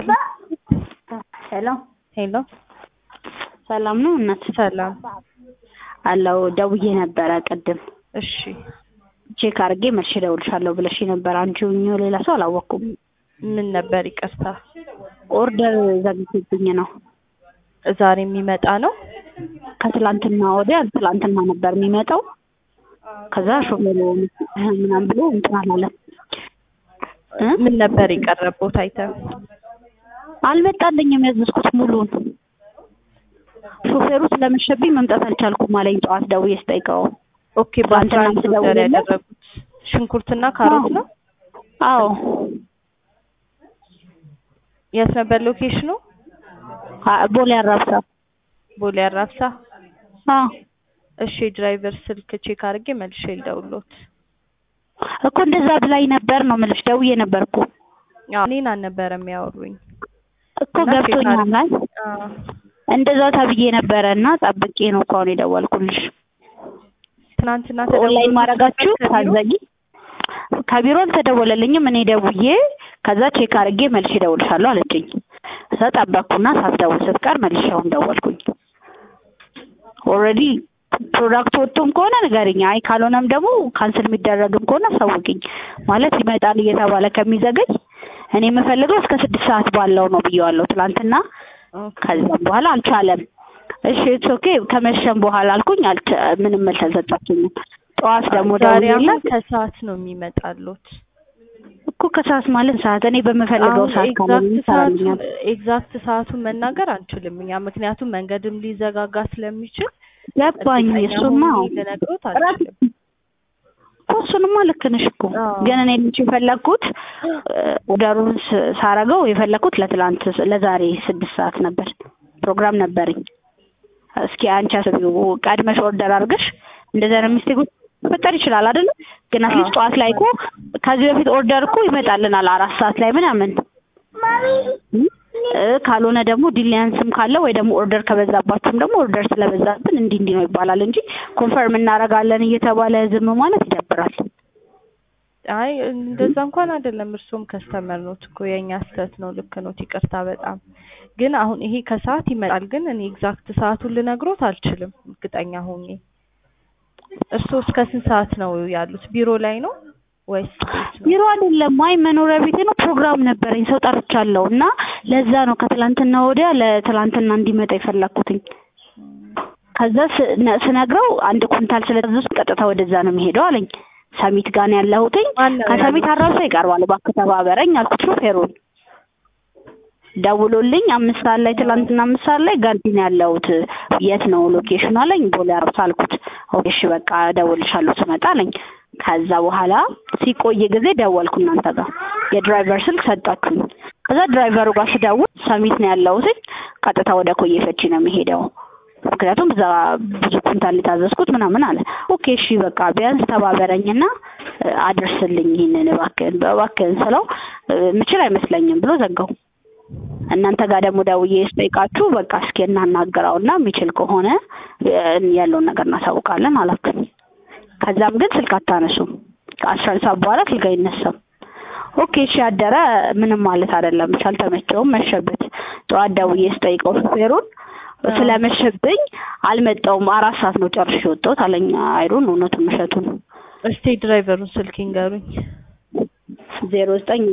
ሄሎ ሄሎ ሰላም ነው እናት? ሰላም። አለው ደውዬ ነበረ ቅድም እሺ ቼክ አድርጌ መልሼ እደውልሻለሁ ብለሽ ነበር። አንቺ ሁኚው ሌላ ሰው አላወቅኩም። ምን ነበር? ይቅርታ ኦርደር ዘግቶብኝ ነው። ዛሬ የሚመጣ ነው። ከትላንትና ወዲያ ትላንትና ነበር የሚመጣው። ከዛ ሾፌሩ ምናምን ብሎ እንትን አላለም እ ምን ነበር የቀረበው አይተም? አልመጣልኝም ያዘዝኩት ሙሉን። ሾፌሩ ስለመሸብኝ መምጣት አልቻልኩም አለኝ። ጠዋት ደውዬ ስጠይቀው ኦኬ በአስራ አንድ ትናንትና ኦርደር ስደውልለት- ያደረጉት ሽንኩርትና ካሮት ነው። አዎ የት ነበር ሎኬሽኑ? አ- ቦሌ አራብሳ ቦሌ አራብሳ። አዎ እሺ ድራይቨር ስልክ ቼክ አድርጌ መልሼ ልደውልዎት። እኮ እንደዛ ብላኝ ነበር ነው የምልሽ። ደውዬ ነበር እኮ አዎ እኔን አልነበረም ያወሩኝ። እኮ እና ቼክ ገብቶኛል። አድርጌ- አይ አዎ እንደዛ ተብዬ ነበረ እና ጠብቄ ነው እኮ አሁን የደወልኩልሽ። ትናንትና ኦንላይን ማድረጋችሁ ከቢሮ? ታዘጊ። ከቢሮ አልተደወለልኝም። እኔ ደውዬ ከዛ ቼክ አድርጌ መልሼ እደውልሻለሁ አለችኝ። ከዛ ጠበቅኩና ሳትደውል ስትቀር መልሼ አሁን ደወልኩኝ። ኦልሬዲ ፕሮዳክት ወጥቶም ከሆነ ንገሪኝ። አይ ካልሆነም ደግሞ ካንስል የሚደረግም ከሆነ አሳውቂኝ። ማለት ይመጣል እየተባለ ከሚዘገይ እኔ የምፈልገው እስከ ስድስት ሰዓት ባለው ነው ብየዋለሁ ትላንትና። ኦኬ። ከዛም በኋላ አልቻለም። እሺ ኢትስ ኦኬ ከመሸም በኋላ አልኩኝ። አልተ ምንም መልስ አልሰጣችኝም። ጠዋት ደግሞ ዛሬ አሁን ደውዬላት ከሰዓት ነው የሚመጣሉት። እኮ ከሰዓት ማለት ሰዓት እኔ በምፈልገው አሁን ሰዓት ካለ ኤግዛክት ይሰራልኛል። ሰዓቱን ኤግዛክት ሰዓቱን መናገር አንችልም እኛ ምክንያቱም መንገድም ሊዘጋጋ ስለሚችል ገባኝ። እርግጠኛ እሱማ ሆኜ ልነግሮት አልችልም። እኮ እሱንማ ልክ ነሽ እኮ አዎ። ግን እኔ ልጅ የፈለግኩት ኦርደሩን ስ- ሳረገው የፈለግኩት ለትላንት ስ- ለዛሬ ስድስት ሰዓት ነበር ፕሮግራም ነበረኝ። እስኪ አንቺ አስቢው ቀድመሽ ኦርደር አድርገሽ እንደዛ ነው ሚስቴኮች መፈጠር ይችላል አይደለ? ግን አትሊስት ጠዋት ላይ እኮ ከዚህ በፊት ኦርደር እኮ ይመጣልናል አራት ሰዓት ላይ ምናምን እ ካልሆነ ደግሞ ዲሊያንስም ካለ ወይ ደግሞ ኦርደር ከበዛባችሁም ደግሞ ኦርደር ስለበዛብን እንዲህ እንዲህ ነው ይባላል እንጂ ኮንፈርም እናደርጋለን እየተባለ ዝም ማለት ይደብራል። አይ እንደዛ እንኳን አይደለም። እርሱም ከስተመር ኖት እኮ የእኛ ስህተት ነው። ልክ ኖት፣ ይቅርታ በጣም ግን አሁን ይሄ ከሰዓት ይመጣል። ግን እኔ ኤግዛክት ሰዓቱን ልነግሮት አልችልም እርግጠኛ ሆኜ። እርስዎ እስከ ስንት ሰዓት ነው ያሉት? ቢሮ ላይ ነው ወይስ ቤት ነው? ቢሮ አይደለም፣ አይ መኖሪያ ቤቴ ነው። ፕሮግራም ነበረኝ፣ ሰው ጠርቻለሁ እና ለዛ ነው ከትላንትና ወዲያ ለትላንትና እንዲመጣ የፈለኩትኝ። ከዛ ስ- ነ- ስነግረው አንድ ኩንታል ስለታዘዝኩ ቀጥታ ወደዛ ነው የሚሄደው አለኝ። ሰሚት ጋር ነው ያለሁትኝ። ማነው ከሰሚት ያሉት? አራብሳ ይቀርባል፣ እባክህ ተባበረኝ አልኩት ሾፌሩን። ደውሎልኝ አምስት ሰዓት ላይ ትላንትና አምስት ሰዓት ላይ ጋርዲ ነው ያለሁት የት ነው ሎኬሽኑ አለኝ። ቦሌ አራብሳ አልኩት። ኦኬ እሺ በቃ እደውልልሻለሁ ስመጣ አለኝ። ከዛ በኋላ ሲቆይ ጊዜ ደወልኩ እናንተ ጋር የድራይቨር ስልክ ሰጣችሁኝ። ከዛ ድራይቨሩ ጋር ስደውል ሰሚት ነው ያለሁትኝ ቀጥታ ወደ ኮዬ ፈቺ ነው የሚሄደው ምክንያቱም እዛ ብዙ ኩንታል የታዘዝኩት ምናምን አለ። ኦኬ እሺ በቃ ቢያንስ ተባበረኝና እ፣ አድርስልኝ ይህንን እባክህን እባክህን ስለው እ፣ ምችል አይመስለኝም ብሎ ዘጋው። እናንተ ጋር ደግሞ ደውዬ ስጠይቃችሁ በቃ እስኪ እናናግረውና የሚችል ከሆነ እ፣ ያለውን ነገር እናሳውቃለን አላችሁ። ከዛም ግን ስልክ አታነሱም። ከአስራ አንድ ሰዓት በኋላ ስልክ አይነሳም። ኦኬ እሺ አደረ ምንም ማለት አይደለም። ብቻ አልተመቸውም፣ መሸበት። ጠዋት ደውዬ ስጠይቀው ሹፌሩን ስለመሸብኝ አልመጣውም። አራት ሰዓት ነው ጨርሼ የወጣሁት አለኝ። አይሩን እውነቱን ውሸቱን እስቲ ድራይቨሩን ስልክ ይንገሩኝ። ዜሮ ዘጠኝ